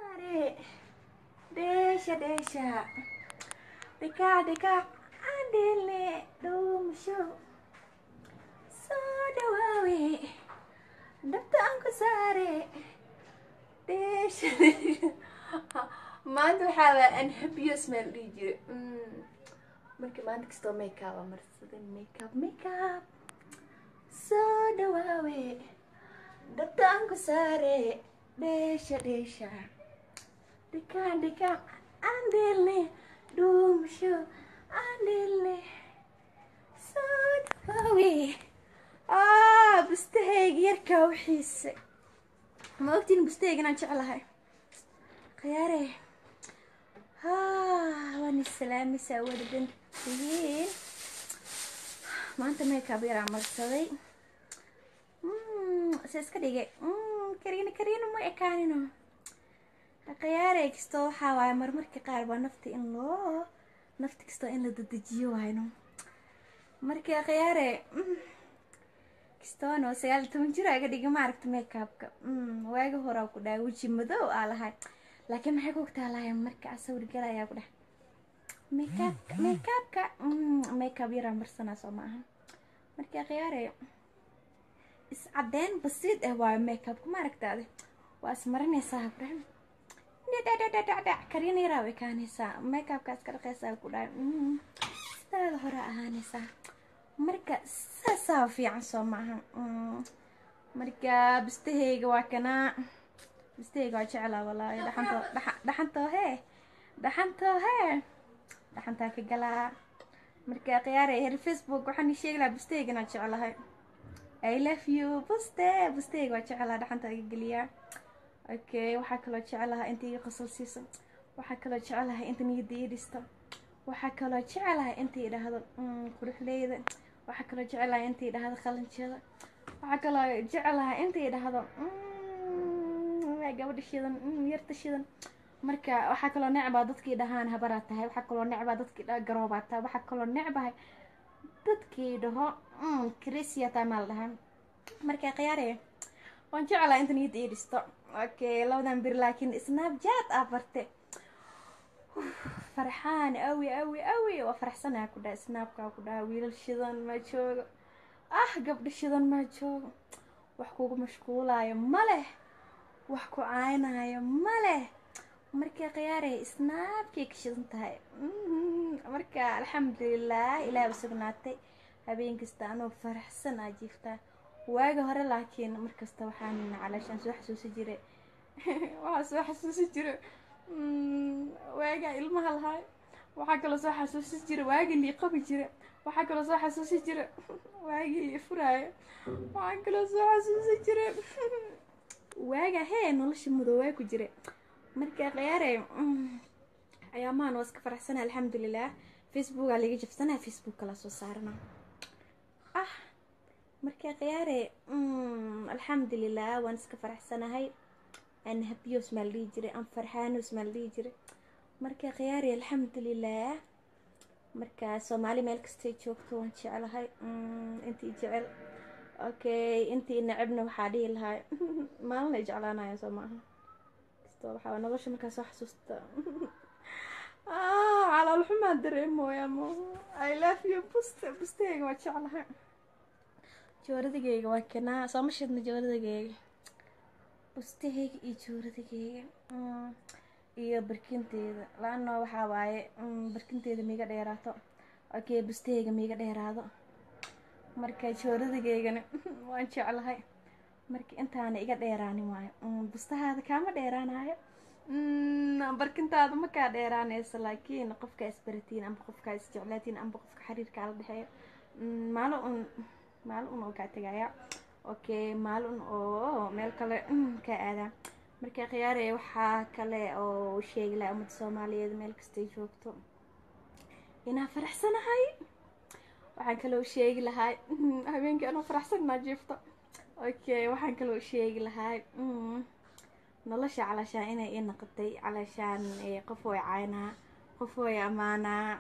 Sare, deixa, deixa. Dekaa, dekaa, andele, dhuumasho. Soo dhawaawe, dhabta aan ku saare. Deixa, deixa. Maanta waxaa waa anhabiyo smell dhihi jire. Mm. Marka maanta kastoo makeup aa marsaday makeup makeup. Soo dhawaawe, dhabta aan ku saare. Deixa, deixa. Dekaa, dekaa, andele, dhuumasho. Andele. Soo dhawaawe. Ah, bustahayga yarkaa u xiisay. Ma ogtiin bustahayga inaan jeclahay. khiyaare haa waan islaamaysaa wadadan tihiin maanta makeup yaraa marsaday se iska dhigay kariina kariina ma ekaanino khiyaare kastoo waxaa waaye marmarka qaar baa nafta in loo nafta kastoo in la dadejiyo waayno marka khiyaare kastoono sagaal iyo toban jir aga dhiga maaragta makeupka waaga horaa ku dhahay weji madow aa lahay laakiin maxay ku ogtaa lahay marka sawir galayaa ku dheh makeupka makeupka makeup yaraa marsanaa soo ma ahan marka khiyaare iscadeyn basiid ah waayo makeupka maaragtaade waa ismarinaysaa ku dheh dhadhadhadhadhac kariina yaraa way kaanaysaa makeupka iska dhaqaysaa ku dhahay sidaada hore ahaanaysaa marka saasaa fiican soo maahan marka bistahayga waa kanaa bistahayga waa jeclaa walaahi dhaxantoo dhaxantoo hee dhaxantoo hee dhaxantaa ka galaa marka khiyaare her facebook waxaan sheegi lahaa bistahayga inaan jeclahay i love you buste bustahayga waa jeclaa dhaxantaa iga geliyaa okay waxaa kaloo jeclahaa inta iga qosol siiso waxaa kaloo jeclahay inta niyadda ii dhisto waxaa kaloo jeclahay inta idhaahdo quruxleyda waxaa kaloo jeclahay inta idhaahdo qalinjada waxaa kaloo jeclahay inta idhaahdo gabadha shidan yarta shidan marka waxaa kaloo necbaa dadkii dhahaan habaraa tahay waxaa kaloo necbaa dadkii dhaha garoobaa tahay waxaa kaloo necbahay dadkii dhaho crisia taa maal dhahaa marka khiyaare waan jeclahay inta niyadda ii dhisto okay labadan bir laakiin snapchat aa barte farxaan awi awi awi waa faraxsanaa ku dhaha snaabkaa ku dhaha wiilal shidan ma joogo ah gabdho shidan ma joogo wax kugu mashquulaayo ma leh wax ku caynaayo ma leh marka khiyaarey snaabkay ka shidan tahay marka alxamdulilah ilaah u sugnaatay habeen kasta anoo faraxsan aa jiiftaa waaga hore laakiin markasta waxaan calaashaan soo xasuusi jiray waxaa soo xasuusi jiray waagaa ilmaha lahaay waxaa kaloo soo xasuusi jira waagii lii qabi jira waxaa kaloo soo xasuusi jira waagii lii furaayo waxaa kaloo soo xasuusi jira waaga hee nolosha mudoobaa ku jira marka khiyaare ayaamahan waa iska faraxsana alxamdulilah facebookaa laga jabsanaa facebook kala soo saarana ah marka khiyaare alxamdulilah waan iska faraxsanahay aan habiyos maa la dhihi jiray aan farxaanos maa la dhihi jiray marka khiyaari alxamdulilah marka soomaali meel kastay joogto waan jeclahay intii jecel okay intii necabna waxaa dhihi lahaa maalin ay jeclaanaya soo maaha kastoo waxaa nolosha markaa soo xasuusta calool xumaa dareemooya mo i love you buste bustahayga waa jeclahay jooradigayga waa kanaa soo ma shidna jooradigayga bustahayga iyo jooradigayga iyo barkinteeda laano waxaa waaye barkinteeda miiga dheeraato okay bustahayga miiga dheeraado marka jooradigaygana waan jeclahay marka intaana iga dheeraani waayo bustahaada kaama dheeraanayo barkintaada ma kaa dheeraanayso laakiin qofka isbaratiin amba qofka isjeclaatiin amba qofka xiriirkaa la dhexeeyo maalin un maalin un oo kaa tegaya okay maalin oo meel kale ka aadaa marka khiyaare waxaa kale oo sheegi laha ummadda soomaaliyeed meel kastay joogto inaa faraxsanahay waxaan kaloo sheegi lahaa habeenkii anoo faraxsan inaa jiifto okay waxaan kaloo sheegi lahaa nolosha calaashaan inay ii noqotay calaashaan qof way caynaa qof way ammaanaa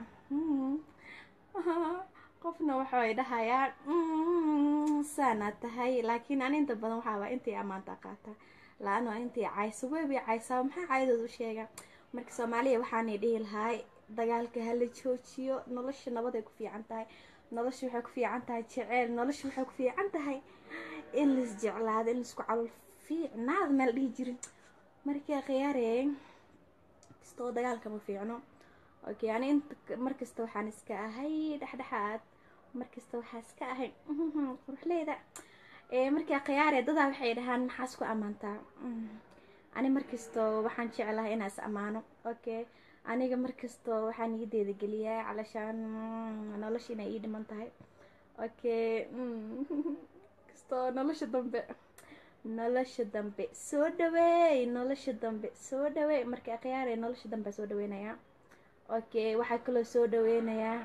qofna waxay dhahayaa saana tahay laakiin ani inta badan waxaa waa intay ammaanta qaata la-ano intii cayso weybay caysaa maxaa caydooda u sheegaa marka soomaaliya waxaanay dhihi lahaay dagaalka hala joojiyo nolosha nabaday ku fiican tahay nolosha waxay ku fiican tahay jeceyl nolosha waxay ku fiican tahay in lais jeclaado in laisku calol fiicnaada meel dhihi jirin markaa khiyaarey kastoo dagaalka ma fiicno okay ani inta markasta waxaan iska ahay dhexdhexaad markasta waxaa iska ahay quruxleyda markaa khiyaare dadaa waxay dhahaan maxaas ku ammaantaa ani markasto waxaan jeclahay inaa is ammaano okay aniga markasto waxaan niyadeeda geliyaa calashaan nolosha inay ii dhiman tahay okay kastoo nolosha dambe nolosha dambe soo dhaweey nolosha dambe soo dhaweey marka khiyaare nolosha dambe soo dhaweynayaa okay waxaa kaloo soo dhaweynayaa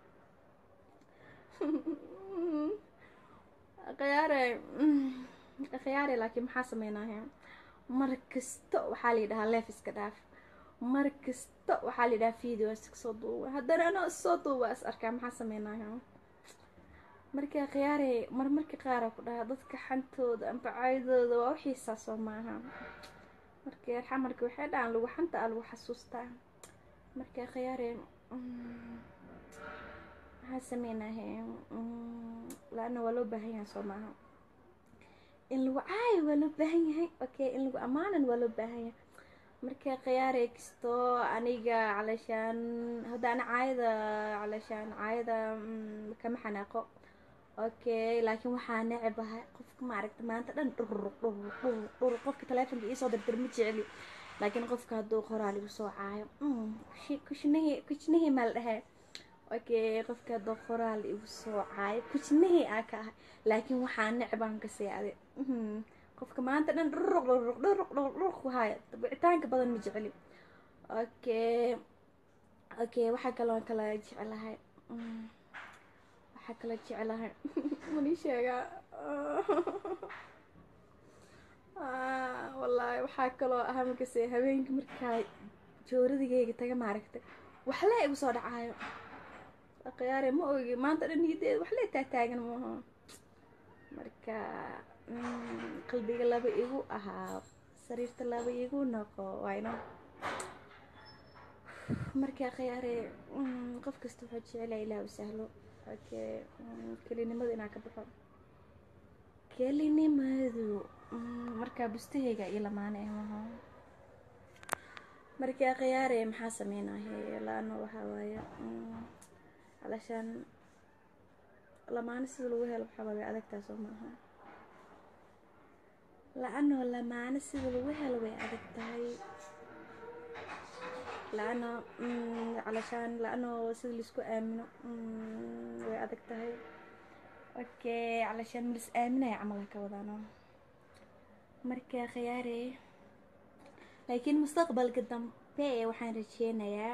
khiyaare khiyaare laakiin maxaa sameynaya mar kasta waxaa la yidhahaa leef iska dhaaf mar kasta waxaa la yidhahaa video iska soo duuba haddana anoo soo duuba is arkaa maxaa sameynaya marka khiyaare marmarka qaara ku dhaha dadka xantooda amba caydooda waa uxiisaa soo maaha marka xamarka waxay dhahaan lagu xanta a lagu xasuustaa marka khiyaare maxaa sameynahe la-ana waa loo baahan yahay soo maaha in lagu caayo waa loo baahan yahay okay in lagu ammaanan waa loo baahan yahay marka khiyaare kastoo aniga calashaan hadda ana caayada calashaan caayada kama xanaaqo okay laakiin waxaa necebahay qofka maaragta maanta dhan dhururuq dhururuq dhururuq dhururuq qofka taleefonka iisoo dirdir ma jecli laakiin qofka hadduu qoraal igu soo caayo kushnahii kushnahii maal dhahee okay qofka hadduu qoraal igu soo caayo kushnahii aa ka ahay laakiin waxaa necbaan ka seeade qofka maanta dhan dhururuq dhururuq dhururuq dhururuq dhururuq ku haayo wicitaanka badan ma jecli okay okay waxaa kaloo kala jeclahay waxaa kala jeclahay mani sheegaa wallaahi waxaa kaloo ahaa markase habeenkii markaa jooradigeyga taga maaragtay waxlee igu soo dhacaayo khiyaare ma ogi maanta dhan niyadeeda waxlee taataagan maaha marka qalbiga laba igu ahaa sariirta laba igu noqo wayno marka khiyaare qof kasta wuxuu jecelaya ilaah u sahlo okay kelinimada inaa ka baxo kelinimadu markaa bustaheyga iyo lamaane maha markaa khiyaare maxaa sameynahe la-ano waxaa waaye calashaan lamaane sida lagu helo waxaa way adagtaa soo maaha la-ano lamaane sida lagu helo way adag tahay la-ano calashaan la-ano sida laisku aamino way adag tahay okay calashaan malis aaminaya camal ka wadaano marka khiyaare laakiin mustaqbalka dambe waxaan rajeynayaa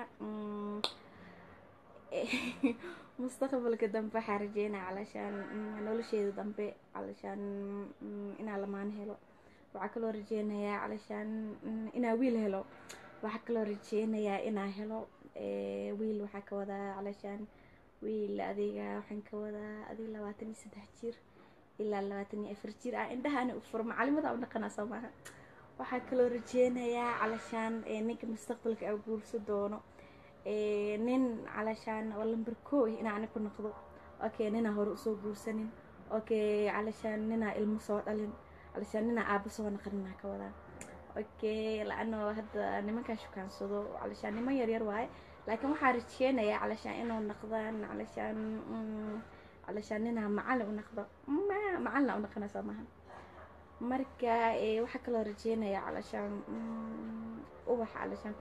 mustaqbalka dambe waxaan rajeynaya calashaan nolosheeda dambe calashaan inaa lamaan helo waxaa kaloo rajeynayaa calashaan inaa wiil helo waxaa kaloo rajeynayaa inaa helo wiil waxaa ka wadaa calashaan wiil adiga waxaan ka wadaa adiga labaatan iyo saddex jir ilaa labaatan iyo afar jir ah indhahaani u furo macalimada u dhaqanaa soo maaha waxaa kaloo rajeynayaa calashaan ninka mustaqbalka a guurso doono nin calashaan oo lamber koo inaa ani ku noqdo okay ninaa hore usoo guursanin okay calashaan ninaa ilmo soo dhalin calashaan ninaa aaba soo naqaninaa ka wadaa okay la-ano hadda nimankaa shukaansado calashaan niman yaryar waaye laakiin waxaa rajeynayaa calashaan inuu naqdaan calashaan calashaan ninaa macalin u naqdo macalina u naqana soo maha marka waxaa kaloo rajeynayaa calashaan ubax calashaan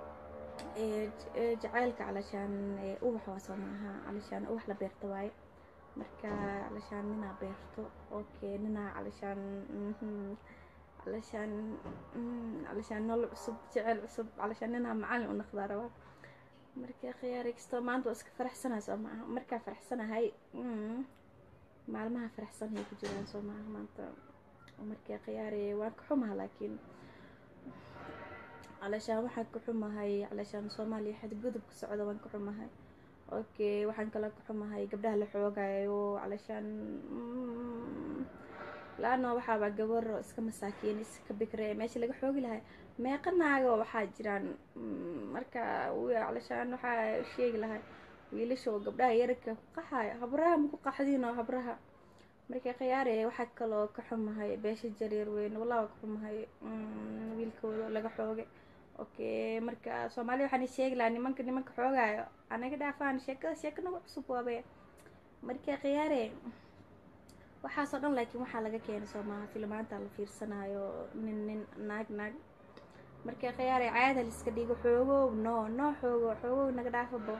jaceylka calashaan ubax waa soo maaha calashaan ubax la beerta waaye marka calashaan ninaa beerto okay ninaa calashaan calashaan calashaan nolol cusub jeceyl cusub calashaan ninaa macalin u naqdaa rabaa marka khiyaari kastoo maanta waa iska faraxsanaa soo maaha markaa faraxsanahay maalmaha faraxsanhay ku jiraan soo maaha maanta marka khiyaari waan ka xumaha laakiin calashaan waxaan ka xumahay calashaan soomaaliya xadgudub ka socda waan ka xumahay okay waxaan kaloo ka xumahay gabdhaha la xoogayo calashaan la-ano waxaaba gabaro iska masaakiin iska bikre meesha laga xoogi lahay meeqa naago waxaa jiraan marka calashaan waxaa sheegi lahay wiilasha oo gabdhaha yararka ku qaxayo habraha maku qaxdiin oo habraha marka khiyaare waxaa kaloo ka xumahay beesha jareer weyn wallah ka xumahay wiilkooda laga xoogay okay marka soomaaliya waxaan sheegi lahaa nimanka nimanka xoogaayo anaga dhaafaan sheekada sheeka nagu cusub waabe marka khiyaare waxaasoo dhan laakiin waxaa laga keenay soomaha filmaanta la fiirsanayo nin nin naag naag marka khiyaare caada liska dhigo xoogow no no xoogo xoogow naga dhaafabo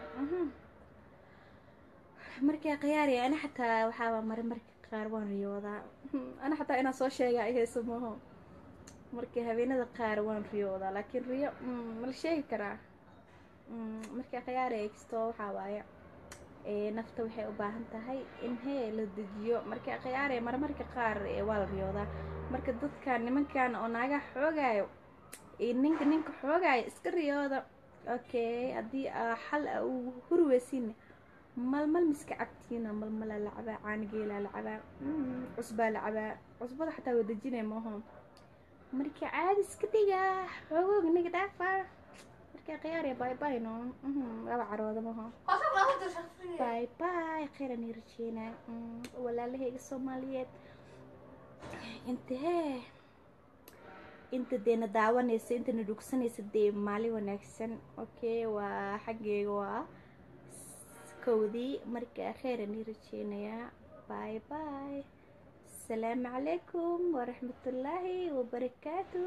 marka khiyaare ana xataa waxaaba mare marka qaar waan riyoodaa ana xataa inaan soo sheega ihayso maho marka habeenada qaar waan riyoodaa laakiin riyo mala sheegi karaa marka khiyaare kastoo waxaa waaye nafta waxay u baahan tahay in hee la dejiyo marka khiyaare marmarka qaar waa la riyoodaa marka dadkan nimankan oo naagaha xoogaayo iyo ninka ninka xoogaayo iska riyooda okay haddii xal a uu hurweysin malmal miska cabtiina malmalaa la cabaa caanigeelaa la cabaa cusbaa la cabaa cusbada xataa waa dejinay maaho marka caadi iska dhiga xoogoog niga dhaafa marka khiyaare bye bye no laba carooda maho bye bye khayran ii rajeynaa walaalahayga soomaaliyeed inta hee inta deena daawanaysa intana dhugsanaysa dee maalin wanaagsan okay waa xaggeyga waa kowdii marka khayran ii rajeynayaa bye bye asalaamu calaykum waraxmatullaahi wabarakaatu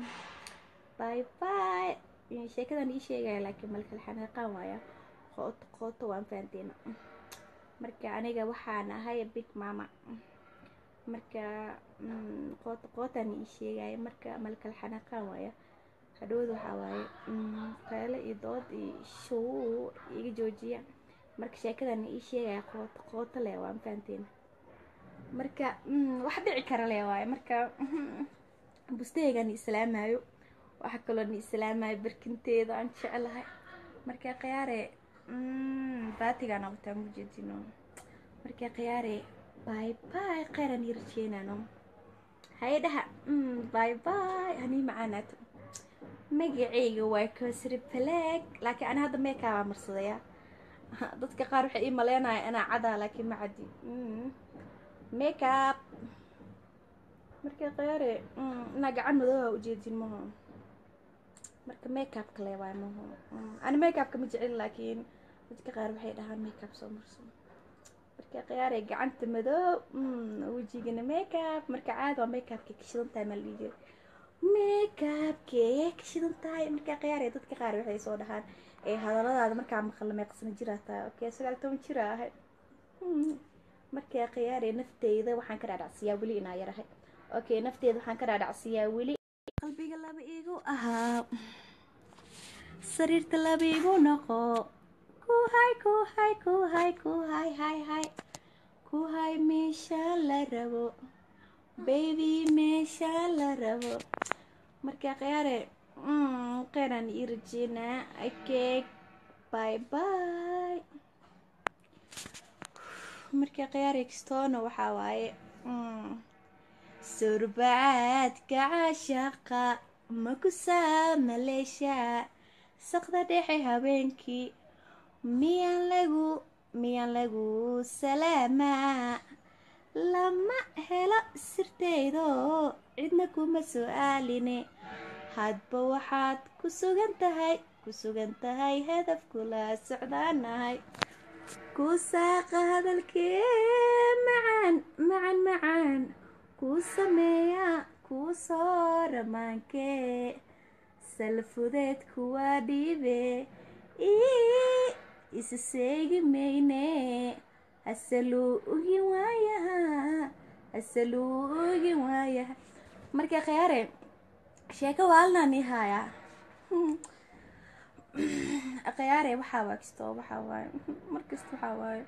bye bye sheekadan ii sheegaya laakiin malkal xanaaqaan waaya qooto qooto waan fahanteena marka aniga waxaan ahay big mama marka qooto qootaan ii sheegaya marka malkal xanaaqaan waaya hadhowda waxaa waaye qayle iyo dood iyo show iga joojiya marka sheekadan ii sheegaya qooto qooto leh waan fahanteena marka wax dhici kara leh waaye marka bustaheygan islaamayo waxaa kaloo ni islaamayo barkinteeda aan jeclahay marka khiyaare baatigaan wataan ujeedino marka khiyaare bye bye khayran ii rajeenano haye dhaha bye bye hanii macaanaato magaceyga waa kosri balag laakiin ani hadda meekaabaa marsadaya dadka qaar waxay ii maleynaya inaa cadaa laakiin ma cadi makeup marka khiyaare inaa gacan madooba ujeedin maho marka makeupka le waay maho ani makeupka ma jecel laakiin dadka qaar waxay dhahaan makeup soo marso marka khiyaare gacanta madoob wejigana makeup marka caada waa makeupka kashidan tahay maa la dhihi jiray makeupkee kashidan tahay marka khiyaare dadka qaar waxay soo dhahaan ee hadaladaada markaa maqla meeqsana jiraa tahay okay sagaal toban jira ahay markaa khiyaare nafteyda waxaan ka dhaadhacsiyaa weli inaa yarahay okay nafteyda waxaan ka dhaadhacsiyaa weli qalbiga laba igu ahaa sariirta laba igu noqo kuhay kuhay kuhay kuhay hay hay kuhay meesha la rabo baby meesha la rabo markaa khiyaare qeyraan ii rajeynaa okay bye bye marka khiyaare kastoona waxaa waaye surbacaadka caashaqa makusaa maleeshaa saqda dhexe habeenkii miyaan lagu miyaan lagu salaamaa lama helo sirtaydo cidna kuma su-aaline hadba waxaad ku sugan tahay ku sugan tahay hadaf kula socdaanahay ku saaqa hadalkee macaan macaan macaan kuu sameeya kuu soo ramaankee salfudeed kuwaa dhiibe ii isa seegi mayne hasaluu ugin waayaha hasaluu ugin waayaha marka khiyaare sheeko waalnaan ii haaya khiyaare waxaa waa kastoo waxaa waaye markasta waxaa waaye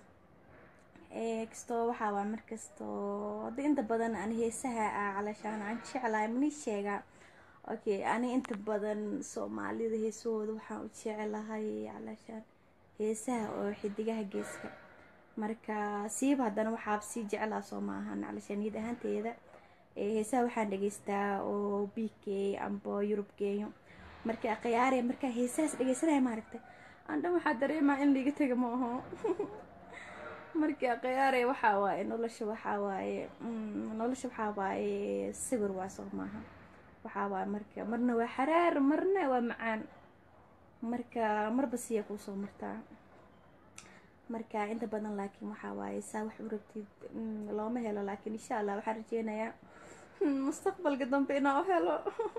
kastoo waxaa waa markastoo hadda inta badan aan heesaha ah calashaan aan jeclahay mani sheegaa okay ani inta badan soomaalida heesahooda waxaan u jeclahay calashaan heesaha oo xidigaha geeska marka siiba haddana waxaa sii jeclaa soo maahan calashaaniyad ahaanteeda heesaha waxaan dhegeystaa oo b k amba yurub geeyo marka khiyaare markaa heesahaas dhegeysanaya maaragtay andhan waxaa dareemaa in liiga tega ma aho marka khiyaare waxaa waaye nolosha waxaa waaye nolosha waxaa waaye sawir waa soo maaha waxaa waaye marka marna waa xaraar marna waa macaan marka marba siya kuusoo martaa marka inta badan laakiin waxaa waaye saa wax u rabtid looma helo laakiin insha allah waxaan rajeynayaa mustaqbalka dambe inaa u helo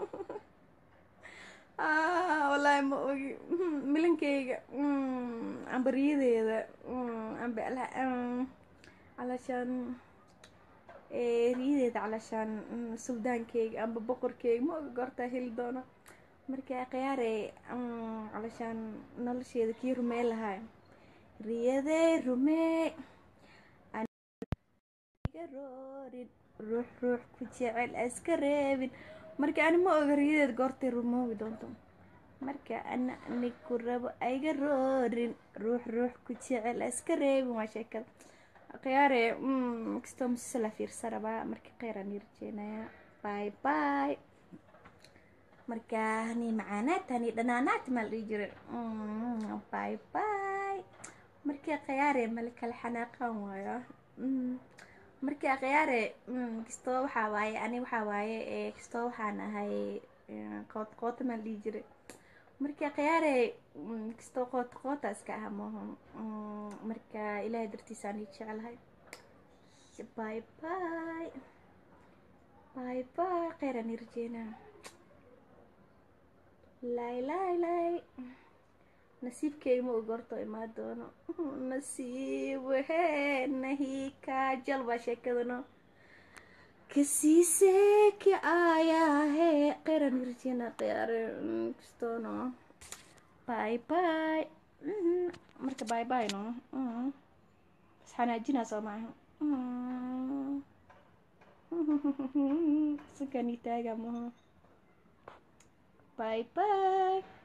wallaahi ma ogi milinkeyga amba riyadeeda amba calashaan riyadeeda calashaan suldaankeyga amba boqorkeyga ma ogi goortaa heli doono marka khiyaare calashaan nolosheeda kii rumey lahaa riyadey rumey roorin ruux ruux ku jecel iska reebin marka ani ma oga riyadeed goortay rumoobi doonto marka ana anig ku rabo ayga roorin ruux ruux ku jecel iska reebin waa sheekada khiyaare kastoo musise la fiirsa rabaa marka kheyran ii rajeynayaa bye bye marka hani macaanaad hani dhanaanaad maa la dhihi jira bye bye marka khiyaare mala kala xanaaqaan waayo marka khiyaare kastoo waxaa waaye ani waxaa waaye kastoo waxaan ahay qoot qoota maa la dhihi jiray marka khiyaare kastoo qoota qoota iska aha maaha marka ilaahay dartiisaan ii jecelahay bye bye bye bye kheyran ii rajeynaa lay lay lay nasiibkeyga ma ogorto imaa doono nasiib wehee nahi kaajal baa sheekadano kasiise ki ayahe kheyran irjina khiyaare kastoono bye bye marka bye bye no isxanaajinaa soo maaha sankani taaga maha bye bye